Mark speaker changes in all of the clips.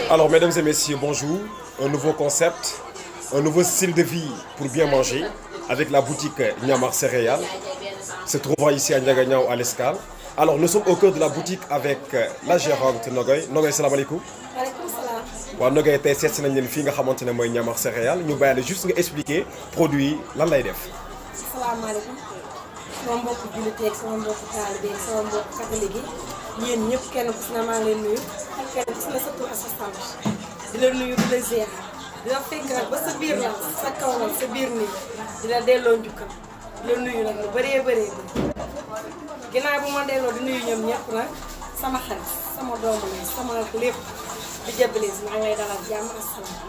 Speaker 1: Alors, mesdames et messieurs, bonjour. Un nouveau concept, un nouveau style de vie pour bien manger avec la boutique Niamar Céréales. Se trouvant ici à Ndiaganiao à l'Escale. Alors, nous sommes au cœur de la boutique avec la gérante Nogoy. Nogoy, salam alaikum.
Speaker 2: maaleykum salaam.
Speaker 1: waaw Nogoy tey seet si nañ leen fii nga xamante ne mooy Niamar Céréales ñu bàyyi la juste nga expliquer produit yi lan lay def.
Speaker 2: salaamaaleykum sama mbokku jullit yeeg sama mbokku taalibe yeeg sama mbokku catholique yi yéen ñëpp kenn ku si ne maa ngi leen nuyu kenn ku si ne sa tur ak sa sant di la nuyu di la ziar di la fekk nag ba sa biir la sa kaw la sa biir nii di la delloo njukkal di la nuyu nag lu bëree bëree bëri ginnaaw bu ma delloo di nuyu ñoom ñëpp nag sama xarit sama doomu la sama lépp di jëbbalis maa ngi lay dalal jàmm ak salaam.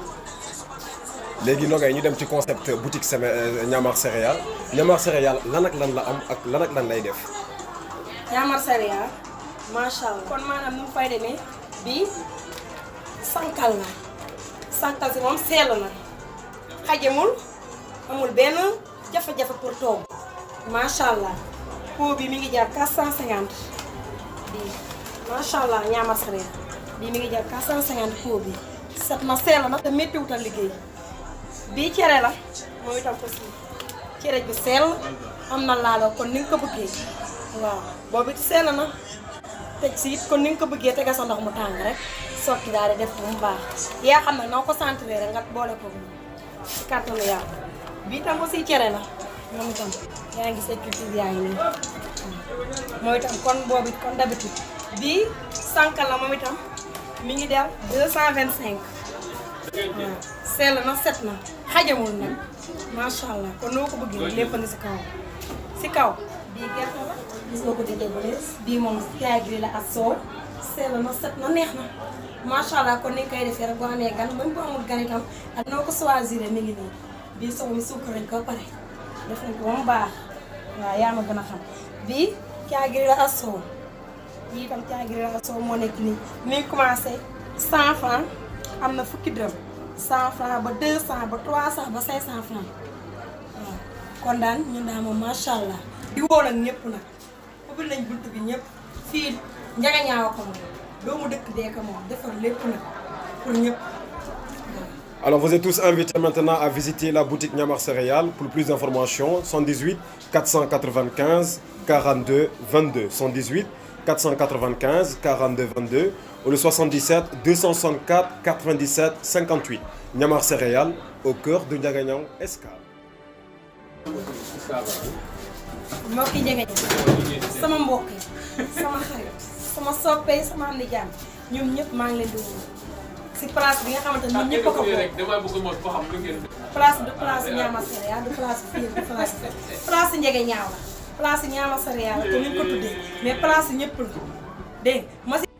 Speaker 1: léegi Nogoy ñu dem ci concept boutique Sémé Niamar Céréales Niamar Céréales lan ak lan la am ak lan ak lan lay def.
Speaker 2: Niamar Céréales macha allah kon maanaam nu mu fay demee bii sankal na sankal si moom seelu na xajamul amul benn jafe-jafe pour toog macha allah pot bi mi ngi jar 450 bii macha allah Niamar Céréales bii mi ngi jar 450 pot bi set na seelu na te méttiwutal liggéey bii cere la moom itam aussi cere bi sell am na laaloo kon ni nga ko bëggee waaw boobu it sell na teg si it kon ni nga ko bëggee tegal sa ndox mu tàng rek sotti daal di def bu mu baax yaa xam ne noo ko sentir rek nga boole ko ci kàttanu yàlla bii itam aussi cere la moom itam yaa ngi sa culture yaa ngi nii moom itam kon boobu it kon d'habitude bii sànkal la moom itam mi ngi del 225 waaw sell na set na xajamul nag macha allah kon noo ko bëggee lépp na si kaw si kaw bii gerte la gis nga ko di déggee bii moom kaay gi la ak soow sell na set na neex na macha allah kon ni nga koy defee rek boo amee gan même bu amul gan itam ak noo ko choisir mi ngi nii bii soow mi suukar nañ ko ba pare def nañ ko ba mu baax waaw yaa ma gën a xam bii kaay gi la ak soow bii itam kaay gi la ak soow moo nekk nii mi ngi commencé 100 francs am na fukki dërëm 100 francs ba 200 ba 300 ba 500 francs waaw kon daal ñun daal moom macha allah. di woo nag ñëpp nag ubbil nañ bunt bi ñëpp fii njagañaawa ko moom doomu dëkk dee ko moom defar lépp nag pour ñëpp.
Speaker 1: Alors vous êtes tous invités maintenant à visiter la boutique Niamar Céréales pour plus d'informations 118 495 42 22 118 495 42 22 ou le 77 264 97 58 Niamar Céréales au cœur de Ndiaganiao Escale.
Speaker 2: mbokk yi njëge sama mbokk yi sama xarit sama soppe yi sama am di jàmm ñoom ñëpp maa ngi leen di woo si place bi nga xamante ne ñun ñëpp a ko bokk
Speaker 3: dama bëgg mos ba xam lu ngeen
Speaker 2: place du place Niamar Céréales du place fii du place place njëge ñaaw la place Niamar Céréales la te ni ñu ko tuddee mais place ñëpp la dégg nga